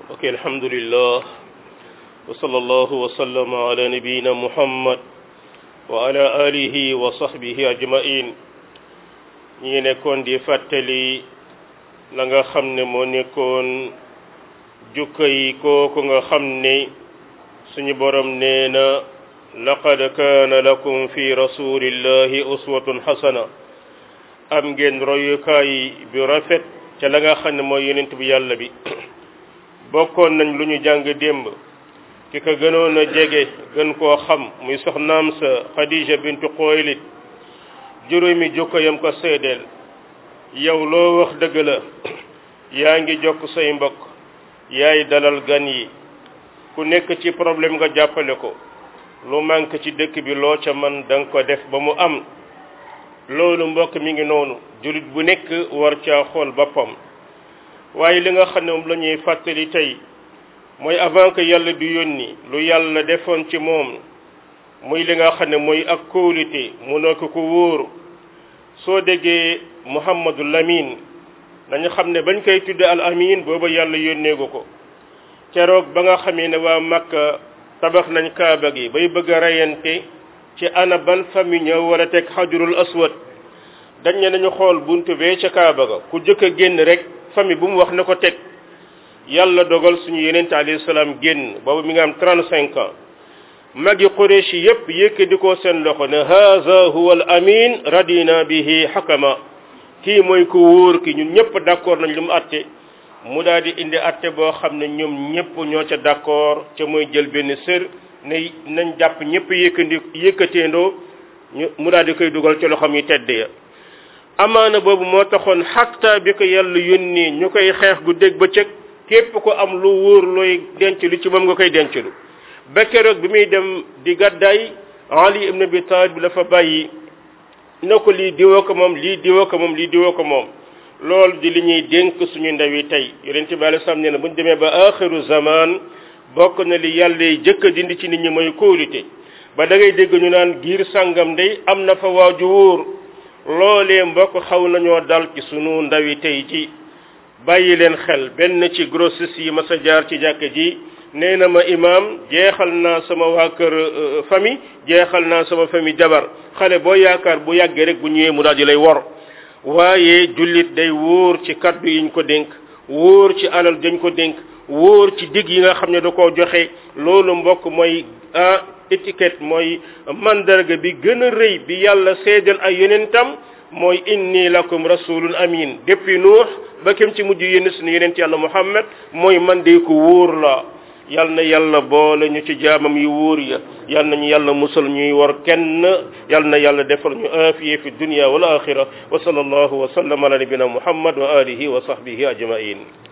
ok alhamdulillah wa sallallahu wa sallama ala nabiyina muhammad wa ala alihi wa sahbihi ajmain ñi ngi nekkoon di fàttali la nga xam ne moo nekkoon jukka yi kooku nga xam ne suñu borom nee na laqad kaana lakum fi rasulillahi uswatun hasana am ngeen royukaay bi rafet ca la nga xam ne mooy yonent bi yàlla bi bokkoon nañ lu ñu jàng démb ki ko gënoon a jege gën koo xam muy soxnaam sa Khadija bintu Xuwaylid juróomi jukko yam ko seedeel yow loo wax dëgg la yaa ngi jokk say mbokk yaay dalal gan yi ku nekk ci problème nga jàppale ko lu manque ci dëkk bi loo ca man da nga ko def ba mu am loolu mbokk mi ngi noonu jullit bu nekk war caa xool boppam waaye li nga xam ne moom la ñuy fàttali tey mooy avant que yàlla du yónni lu yàlla defoon ci moom muy li nga xam ne mooy ak kóolute mu nekk ko wóor soo déggee Muhammadu Lamin dañu xam ne bañ koy tudde al amin booba yàlla yónneegu ko keroog ba nga xamee ne waa Makka tabax nañ kaaba gi bay bëgg a reyante ci ana ban famille ñëw war a teg xajurul aswad dañ ne nañu xool buntu bee ca kaaba ga ku jëkk a génn rek famille bu mu wax na ko teg yàlla dogal suñu yenente alayhi salaam génn boobu mi nga am 35 ans magi Quraysh yépp yëkkati ko seen loxo ne haza huwa al amin radina bihi xakama kii mooy ku wóor ki ñun ñëpp d'accord nañ lu mu atte mu daal di indi atte boo xam ne ñoom ñëpp ñoo ca d'accord ca mooy jël benn sër ne nañ jàpp ñëpp yëkkandi yëkkateendoo ñu mu daal di koy dugal ci loxoom yi tedd ya amaana boobu moo taxoon xatta bi ko yàlla yónnee ñu koy xeex gu dégg ba cëg képp ko am lu wóor looy denc lu ci moom nga koy denc lu ba keroog bi muy dem di gàddaay Ali ibn Abi Talib bi la fa bàyyi na ko lii diwoo ko moom lii diwoo ko moom lii diwoo ko moom loolu di li ñuy dénk suñu ndaw yi tey yonent bi alei salaam nee na bu ñu demee ba axiru zaman bokk na li yàlla jëkk a dindi ci nit ñi mooy kóolute ba da ngay dégg ñu naan giir sàngam day am na fa waaju wóor loolee mbokk xaw nañoo dal ci sunu ndaw yi tey ji bàyyi leen xel benn ci grossiste yi ma sa jaar ci jàkk ji nee na ma imaam jeexal naa sama waa kër famille jeexal naa sama famille jabar xale boo yaakaar bu yàggee rek bu ñëwee mu daal di lay wor waaye jullit day wóor ci kaddu yiñ ko dénk wóor ci alal dañ ko dénk wóor ci digg yi nga xam ne da koo joxe loolu mbokk mooy ah étiquette mooy mandarga bi gën a rëy bi yàlla seedal ay yonentam mooy inni lakum rasulun amin depuis nuux ba kem ci mujj yénn suñu yonent yàlla muhammad mooy man de ko wóor la yal na yàlla boole ñu ci jaamam yu wóor ya yal nañu yàlla musal ñuy war kenn yal na yàlla defal ñu aafiye fi dunya wal axira wa sallallahu wa sallam ala nabina muhammad wa alihi wa sahbihi ajmain